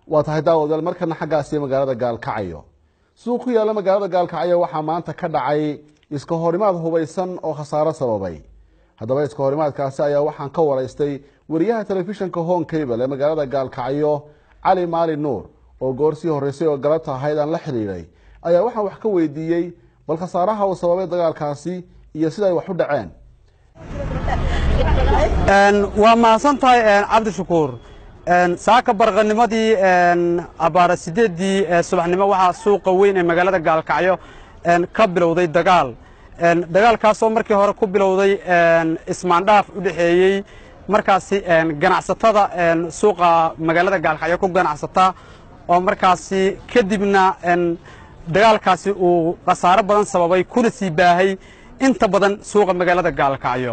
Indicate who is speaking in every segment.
Speaker 1: waa tahay daawadaal markana xaggaasi magaalada gaalkacyo suuq ku yaalla magaalada gaalkacyo waxaa maanta ka dhacay iska horimaad hubaysan oo khasaaro sababay haddaba iska horimaadkaasi ayaa waxaan ka waraystay wariyaha telefishinka hon cable ee magaalada gaalkacyo cali maali nuur oo goor sii horreysay oo galabta ahayd aan la xidhiidhay ayaa waxaan wax ka weydiiyey bal khasaaraha uu sababay dagaalkaasi iyo sida ay wax u dhaceen
Speaker 2: waa mahadsan tahay cabdishakuur saaka barqanimadii abaara sideeddii subaxnimo waxaa suuqa weyn ee magaalada gaalkacyo ka bilowday dagaal dagaalkaasoo markii hore ku bilowday ismaandhaaf u dhexeeyey markaasi ganacsatada suuqa magaalada gaalkacyo ku ganacsata oo markaasi kadibna dagaalkaasi uu khasaaro badan sababay kuna sii baahay inta badan suuqa magaalada gaalkacyo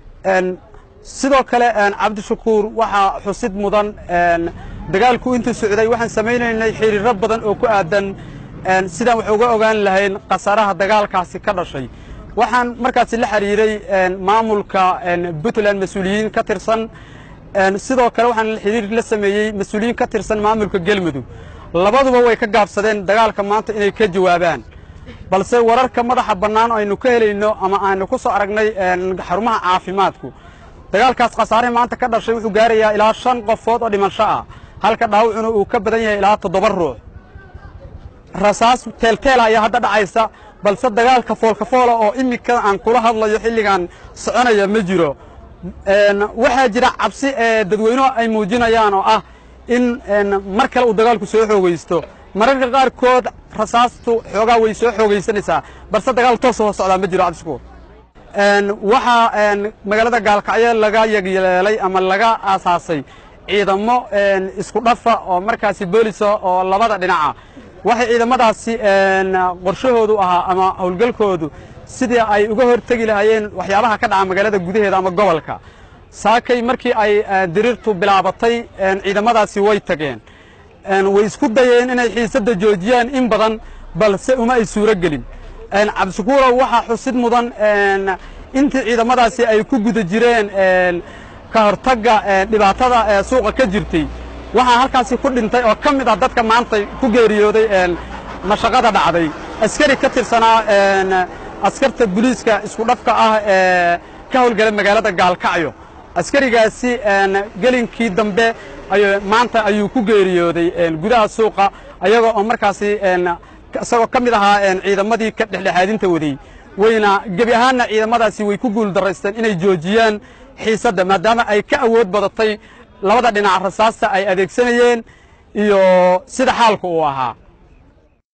Speaker 2: sidoo kale cabdishakuur waxaa xusid mudan dagaalku intuu socday waxaan samaynaynay xiriiro badan oo ku aadan sidaan wax uga ogaan lahayn khasaaraha dagaalkaasi ka dhashay waxaan markaasi la xiriiray maamulka puntland mas-uuliyiin ka tirsan sidoo kale waxaan xiriir la sameeyey mas-uuliyiin ka tirsan maamulka gelmudug labaduba way ka gaabsadeen dagaalka maanta inay ka jawaabaan balse wararka madaxa bannaan aynu ka helayno ama aanu ku soo aragnay xarumaha caafimaadku dagaalkaas khasaarihii maanta ka dhashay wuxuu gaarayaa ilaa shan qofood oo dhimasho ah halka dhaawacuna uu ka badan yahay ilaa toddoba ruux rasaas teelteela ayaa hadda dhacaysa balse dagaalka foolkafoola oo iminka aan kula hadlayo xilligan soconaya ma jiro waxaa jira cabsi ee dadweynuhu ay muujinayaan oo ah in mar kale uu dagaalku soo xoogaysto mararka qaarkood rasaastu xoogaa way soo xoogaysanaysaa balse dagaal toos oo socdaa ma jiro cabdishakuur waxaa magaalada gaalkacyo laga yegyeelay ama laga aasaasay ciidamo isku dhafa oo markaasi boolisa oo labada dhinaca waxay ciidamadaasi qorshahoodu ahaa ama howlgalkoodu sidii ay uga hortegi lahaayeen waxyaabaha ka dhaca magaalada gudaheeda ama gobolka saakay markii ay diriirtu bilaabatay ciidamadaasi way tageen way isku dayeen inay xiisadda joojiyaan in badan balse uma ay suuro gelin cabdishakuurow waxaa xusid mudan intii ciidamadaasi ay ku guda jireen ka hortagga dhibaatada suuqa ka jirtay waxaa halkaasi ku dhintay oo ka mid ah dadka maanta ku geeriyooday mashaqada dhacday askari ka tirsanaa askarta buliiska isku dhafka ah ee ka howlgala magaalada gaalkacyo askarigaasi gelinkii dambe maanta ayuu ku geeriyooday gudaha suuqa ayagoo oo markaasi isagoo ka mid ahaa ciidamadii ka dhexdhexaadinta waday wayna gebi ahaanna ciidamadaasi way ku guul daraysteen inay joojiyaan xiisadda maadaama ay ka awood badatay labada dhinac rasaasta ay adeegsanayeen iyo sida xaalku uu ahaa